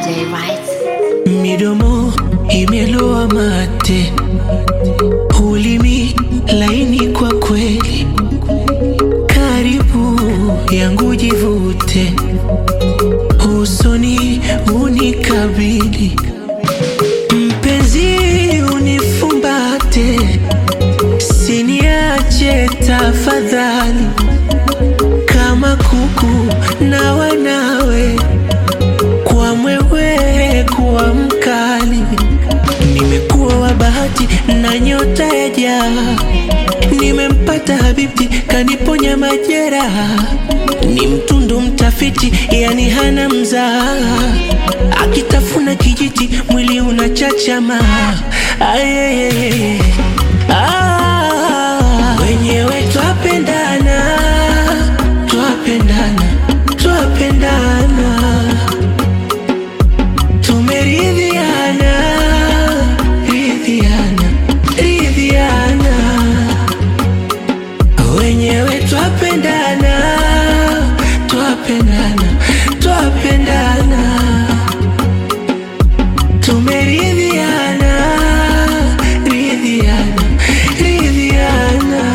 J, right? midomo imeloa mate, ulimi laini kwa kweli, karibu yangu jivute, usoni unikabili, mpenzi unifumbate, siniache tafadhali, kama kuku na wanawe kwa mwewe kuwa mkali, nimekuwa wa bahati na nyota ya jaa, nimempata habibti kaniponya majeraha, ni mtundu mtafiti, yani hana mzaa, akitafuna kijiti mwili unachachama. Ayeyeye. Ah, wenyewe twapendana, twapendana, twapendana tumeridhiana ridhiana ridhiana wenyewe twapendana twapendana twapendana tumeridhiana ridhiana ridhiana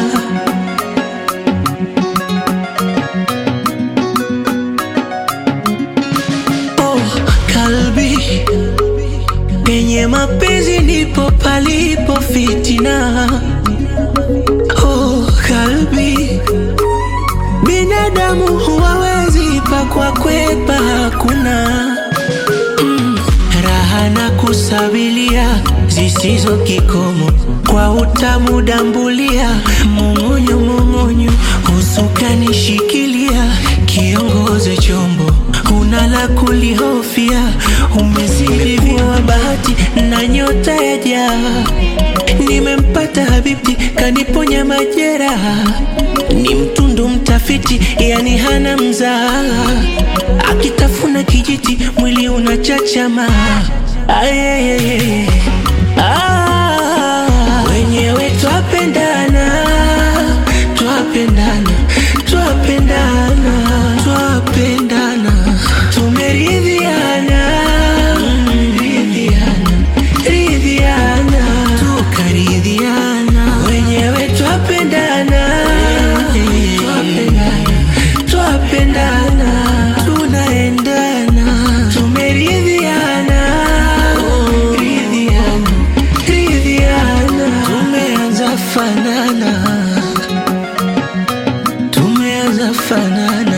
Oh, kalbi penye mapenzi ndipo palipo fitina. Oh, kalbi binadamu huwawezi pakwa kwepa, hakuna mm, raha na kusabilia zisizo kikomo kwa utamu dambulia mung'unyu mung'unyu usukani shikilia kiongoze chombo una la kulihofia umeziliviwa bahati na nyota ya jaa nimempata habibti kaniponya majeraha ni mtundu mtafiti yani hana mzaa akitafuna kijiti mwili unachachama Ayeyeye. Ah, wenyewe twapendana twapendana twapendana twapendana tumeridhiana mm, ridhiana ridhiana tukaridhiana wenyewe twapendana twapendana twapendana tunaendana tumeridhiana ridhiana ridhiana tumeanza fanana tumeanza fanana